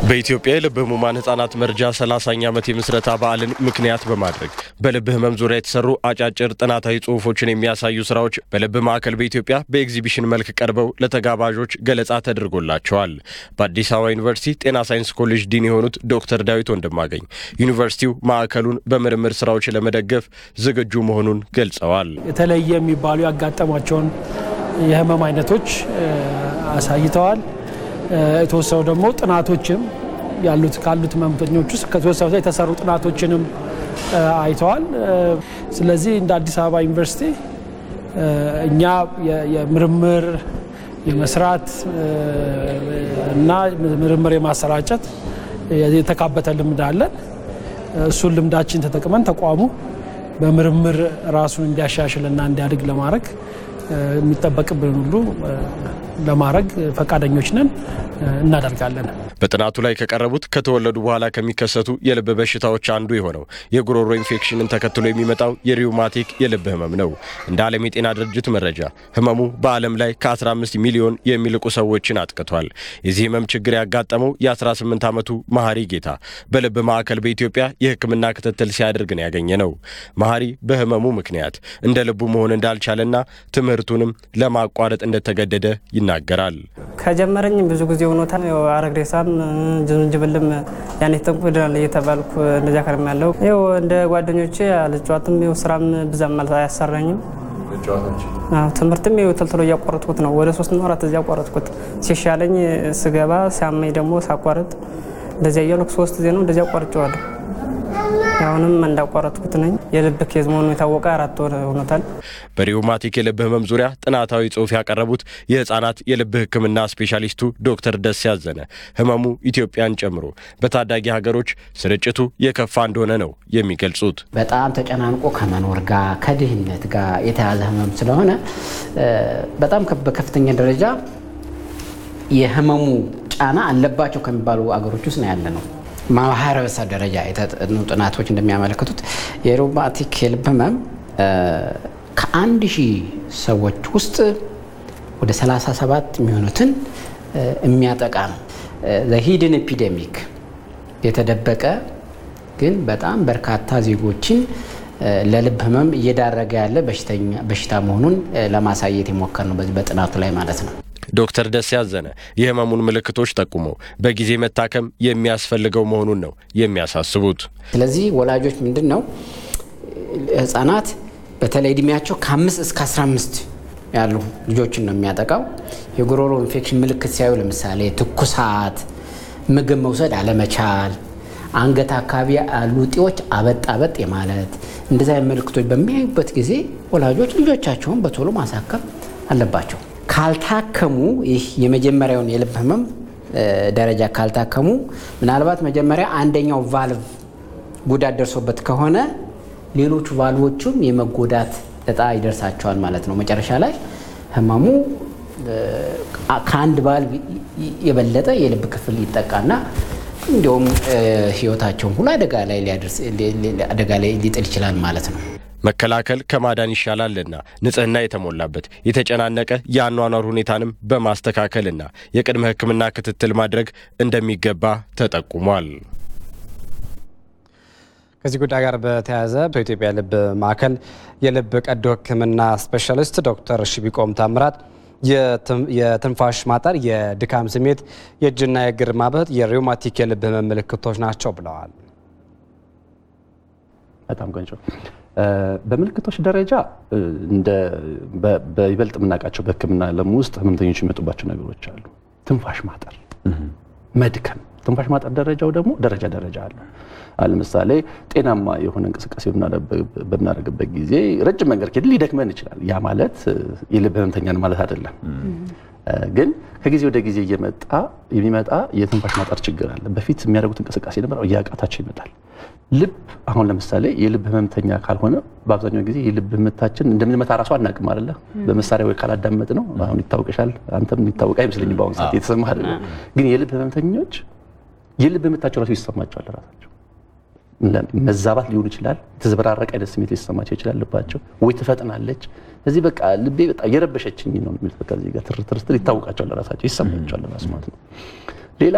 በኢትዮጵያ የልብ ህሙማን ህጻናት መርጃ 30ኛ ዓመት የምስረታ በዓልን ምክንያት በማድረግ በልብ ህመም ዙሪያ የተሰሩ አጫጭር ጥናታዊ ጽሑፎችን የሚያሳዩ ስራዎች በልብ ማዕከል በኢትዮጵያ በኤግዚቢሽን መልክ ቀርበው ለተጋባዦች ገለጻ ተደርጎላቸዋል። በአዲስ አበባ ዩኒቨርሲቲ ጤና ሳይንስ ኮሌጅ ዲን የሆኑት ዶክተር ዳዊት ወንድማገኝ ዩኒቨርሲቲው ማዕከሉን በምርምር ስራዎች ለመደገፍ ዝግጁ መሆኑን ገልጸዋል። የተለየ የሚባሉ ያጋጠሟቸውን የህመም አይነቶች አሳይተዋል። የተወሰኑ ደግሞ ጥናቶችም ያሉት ካሉት ህመምተኞች ውስጥ ከተወሰኑ የተሰሩ ጥናቶችንም አይተዋል። ስለዚህ እንደ አዲስ አበባ ዩኒቨርሲቲ እኛ የምርምር የመስራት እና ምርምር የማሰራጨት የተካበተ ልምድ አለን። እሱን ልምዳችን ተጠቅመን ተቋሙ በምርምር ራሱን እንዲያሻሽልና እንዲያድግ ለማድረግ የሚጠበቅብን ሁሉ ለማድረግ ፈቃደኞች ነን፣ እናደርጋለን። በጥናቱ ላይ ከቀረቡት ከተወለዱ በኋላ ከሚከሰቱ የልብ በሽታዎች አንዱ የሆነው የጉሮሮ ኢንፌክሽንን ተከትሎ የሚመጣው የሪውማቲክ የልብ ህመም ነው። እንደ ዓለም የጤና ድርጅት መረጃ ህመሙ በዓለም ላይ ከ15 ሚሊዮን የሚልቁ ሰዎችን አጥቅቷል። የዚህ ህመም ችግር ያጋጠመው የ18 ዓመቱ መሀሪ ጌታ በልብ ማዕከል በኢትዮጵያ የሕክምና ክትትል ሲያደርግ ነው ያገኘ ነው። መሀሪ በህመሙ ምክንያት እንደ ልቡ መሆን እንዳልቻለና ትምህርቱንም ለማቋረጥ እንደተገደደ ይናገራል። ከጀመረኝ ብዙ ጊዜ ሆኖታል። አረግሬሳም ዝንጅብልም ያን የተጠንቁ ይድናል እየተባልኩ እንደዚያ ከርም ያለው ይኸው እንደ ጓደኞቼ አልጫዋትም ይኸው ስራም ብዛም ማለት አያሰራኝም። ትምህርትም ይኸው ተልትሎ እያቋረጥኩት ነው። ወደ ሶስት ወራት እዚያ አቋረጥኩት። ሲሻለኝ ስገባ ሲያመኝ ደግሞ ሳቋረጥ እንደዚያ እያልኩ ሶስት ጊዜ ነው እንደዚያ አቋርጬዋለሁ። አሁንም እንዳቋረጥኩት ነኝ። የልብ ኬዝ መሆኑ የታወቀ አራት ወር ሆኖታል። በሪውማቲክ የልብ ህመም ዙሪያ ጥናታዊ ጽሑፍ ያቀረቡት የህፃናት የልብ ሕክምና ስፔሻሊስቱ ዶክተር ደስ ያዘነ ህመሙ ኢትዮጵያን ጨምሮ በታዳጊ ሀገሮች ስርጭቱ የከፋ እንደሆነ ነው የሚገልጹት። በጣም ተጨናንቆ ከመኖር ጋር ከድህነት ጋር የተያዘ ህመም ስለሆነ በጣም በከፍተኛ ደረጃ የህመሙ ጫና አለባቸው ከሚባሉ አገሮች ውስጥ ነው ያለ ነው። ማህበረሰብ ደረጃ የተጠኑ ጥናቶች እንደሚያመለክቱት የሪውማቲክ የልብ ህመም ከአንድ ሺህ ሰዎች ውስጥ ወደ 37 የሚሆኑትን የሚያጠቃ ነው። ሂድን ኤፒዴሚክ የተደበቀ ግን በጣም በርካታ ዜጎችን ለልብ ህመም እየዳረገ ያለ በሽታ መሆኑን ለማሳየት የሞከር ነው በዚህ በጥናቱ ላይ ማለት ነው። ዶክተር ደስ ያዘነ የህመሙን ምልክቶች ጠቁመው በጊዜ መታከም የሚያስፈልገው መሆኑን ነው የሚያሳስቡት። ስለዚህ ወላጆች ምንድን ነው ህጻናት በተለይ እድሜያቸው ከአምስት እስከ 15 ያሉ ልጆችን ነው የሚያጠቃው። የጉሮሮ ኢንፌክሽን ምልክት ሲያዩ ለምሳሌ ትኩሳት፣ ምግብ መውሰድ አለመቻል፣ አንገት አካባቢ ያሉ እጢዎች አበጥ አበጥ የማለት እንደዚ ምልክቶች በሚያዩበት ጊዜ ወላጆች ልጆቻቸውን በቶሎ ማሳከም አለባቸው። ካልታከሙ ይህ የመጀመሪያውን የልብ ህመም ደረጃ ካልታከሙ ምናልባት መጀመሪያ አንደኛው ቫልቭ ጉዳት ደርሶበት ከሆነ ሌሎቹ ቫልቮቹም የመጎዳት እጣ ይደርሳቸዋል ማለት ነው። መጨረሻ ላይ ህመሙ ከአንድ ቫልቭ የበለጠ የልብ ክፍል ይጠቃና እንዲሁም ህይወታቸውን ሁሉ አደጋ ላይ አደጋ ላይ ሊጥል ይችላል ማለት ነው። መከላከል ከማዳን ይሻላልና ንጽህና የተሞላበት የተጨናነቀ የአኗኗር ሁኔታንም በማስተካከልና የቅድመ ሕክምና ክትትል ማድረግ እንደሚገባ ተጠቁሟል። ከዚህ ጉዳይ ጋር በተያያዘ በኢትዮጵያ ልብ ማዕከል የልብ ቀዶ ሕክምና ስፔሻሊስት ዶክተር ሽቢቆም ታምራት የትንፋሽ ማጠር፣ የድካም ስሜት፣ የእጅና የእግር ማበጥ የሪውማቲክ የልብ ህመም ምልክቶች ናቸው ብለዋል። በጣም ቆንጆ በምልክቶች ደረጃ በይበልጥ የምናውቃቸው በህክምና ዓለም ውስጥ ህመምተኞች የሚመጡባቸው ነገሮች አሉ። ትንፋሽ ማጠር፣ መድከም። ትንፋሽ ማጠር ደረጃው ደግሞ ደረጃ ደረጃ አለው። ለምሳሌ ጤናማ የሆነ እንቅስቃሴ በምናደርግበት ጊዜ ረጅም መንገድ ከሄድን ሊደክመን ይችላል። ያ ማለት የልብ ህመምተኛን ማለት አይደለም። ግን ከጊዜ ወደ ጊዜ እየመጣ የሚመጣ የትንፋሽ ማጠር ችግር አለ። በፊት የሚያደርጉት እንቅስቃሴ ነበር፣ እያቃታቸው ይመጣል። ልብ አሁን ለምሳሌ የልብ ህመምተኛ ካልሆነ በአብዛኛው ጊዜ የልብ ምታችን እንደምንመታ ራሱ አናውቅም አይደለ? በመሳሪያ ወይ ካላዳመጥ ነው። አሁን ይታወቅሻል፣ አንተም ይታወቅ አይመስለኝም በአሁኑ ሰዓት የተሰማ አይደለም። ግን የልብ ህመምተኞች የልብ ምታቸው ራሱ ይሰማቸዋል ራሳቸው መዛባት ሊሆን ይችላል። የተዘበራረቀ አይነት ስሜት ሊሰማቸው ይችላል። ልባቸው ወይ ትፈጥናለች። እዚህ በቃ ልቤ በጣም የረበሸችኝ ነው የሚሉት በቃ እዚህ ጋር ትርትር ስትል ይታወቃቸዋል፣ ራሳቸው ይሰማቸዋል ራሱ ማለት ነው። ሌላ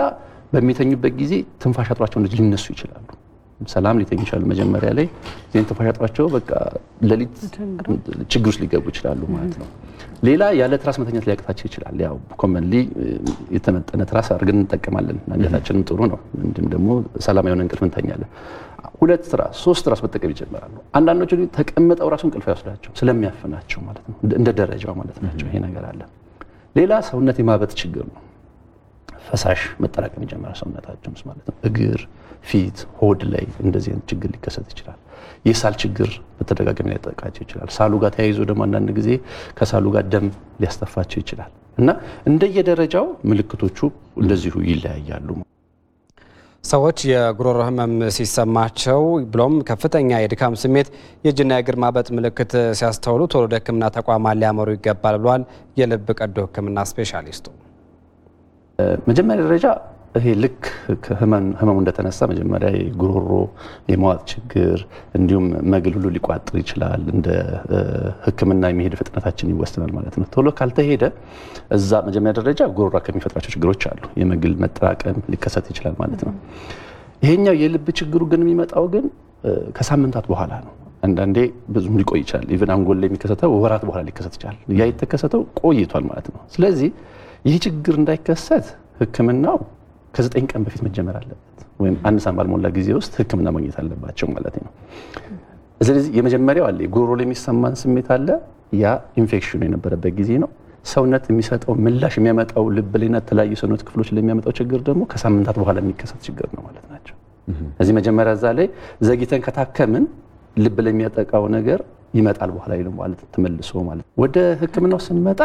በሚተኙበት ጊዜ ትንፋሽ አጥሯቸው ሊነሱ ይችላሉ። ሰላም ሊተኙ ይችላሉ። መጀመሪያ ላይ ዜን ትንፋሽ አጥሯቸው በቃ ሌሊት ችግር ውስጥ ሊገቡ ይችላሉ ማለት ነው። ሌላ ያለ ትራስ መተኛት ሊያቅታቸው ይችላል። ያው ኮመንሊ የተመጠነ ትራስ አድርገን እንጠቀማለን። አንገታችንም ጥሩ ነው። እንዲሁም ደግሞ ሰላም የሆነ እንቅልፍ እንተኛለን። ሁለት ትራስ፣ ሶስት ትራስ መጠቀም ይጀምራሉ። አንዳንዶቹ ግን ተቀምጠው ራሱ እንቅልፍ አይወስዳቸው ስለሚያፍናቸው ማለት ነው። እንደ ደረጃው ማለት ናቸው። ይሄ ነገር አለ። ሌላ ሰውነት የማበጥ ችግር ነው። ፈሳሽ መጠራቀም ይጀምራል ሰውነታቸው ውስጥ ማለት ነው። እግር፣ ፊት፣ ሆድ ላይ እንደዚህ አይነት ችግር ሊከሰት ይችላል። የሳል ችግር በተደጋጋሚ ሊያጠቃቸው ይችላል። ሳሉ ጋር ተያይዞ ደግሞ አንዳንድ ጊዜ ከሳሉ ጋር ደም ሊያስተፋቸው ይችላል እና እንደየደረጃው ምልክቶቹ እንደዚሁ ይለያያሉ። ሰዎች የጉሮሮ ህመም ሲሰማቸው ብሎም ከፍተኛ የድካም ስሜት፣ የእጅና የእግር ማበጥ ምልክት ሲያስተውሉ ቶሎ ወደ ሕክምና ተቋማት ሊያመሩ ይገባል ብሏል የልብ ቀዶ ሕክምና ስፔሻሊስቱ። መጀመሪያ ደረጃ ይሄ ልክ ህመሙ እንደተነሳ መጀመሪያ የጉሮሮ የመዋጥ ችግር እንዲሁም መግል ሁሉ ሊቋጥር ይችላል። እንደ ህክምና የሚሄድ ፍጥነታችን ይወስናል ማለት ነው። ቶሎ ካልተሄደ እዛ መጀመሪያ ደረጃ ጉሮሮ ከሚፈጥራቸው ችግሮች አሉ። የመግል መጠራቀም ሊከሰት ይችላል ማለት ነው። ይሄኛው የልብ ችግሩ ግን የሚመጣው ግን ከሳምንታት በኋላ ነው። አንዳንዴ ብዙም ሊቆይ ይችላል። ኢቨን አንጎል ላይ የሚከሰተው ወራት በኋላ ሊከሰት ይችላል። ያ የተከሰተው ቆይቷል ማለት ነው። ስለዚህ ይህ ችግር እንዳይከሰት ህክምናው ከዘጠኝ ቀን በፊት መጀመር አለበት፣ ወይም አንድ ሳምንት ባልሞላ ጊዜ ውስጥ ህክምና ማግኘት አለባቸው ማለት ነው። ስለዚህ የመጀመሪያው አለ ጉሮሮ ላይ የሚሰማን ስሜት አለ። ያ ኢንፌክሽኑ የነበረበት ጊዜ ነው። ሰውነት የሚሰጠው ምላሽ የሚያመጣው ልብ ላይና የተለያዩ ሰውነት ክፍሎች ላይ የሚያመጣው ችግር ደግሞ ከሳምንታት በኋላ የሚከሰት ችግር ነው ማለት ናቸው። እዚህ መጀመሪያ እዛ ላይ ዘግይተን ከታከምን ልብ ላይ የሚያጠቃው ነገር ይመጣል በኋላ ነው ማለት ተመልሶ ማለት ወደ ህክምናው ስንመጣ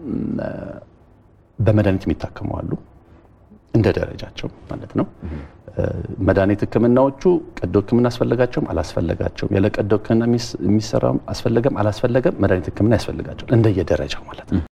በመድኃኒት የሚታከሙ አሉ እንደ ደረጃቸው ማለት ነው። መድኃኒት ህክምናዎቹ ቀዶ ህክምና አስፈለጋቸውም አላስፈለጋቸውም፣ ያለ ቀዶ ህክምና የሚሰራም አስፈለገም አላስፈለገም መድኃኒት ህክምና ያስፈልጋቸዋል እንደየደረጃው ማለት ነው።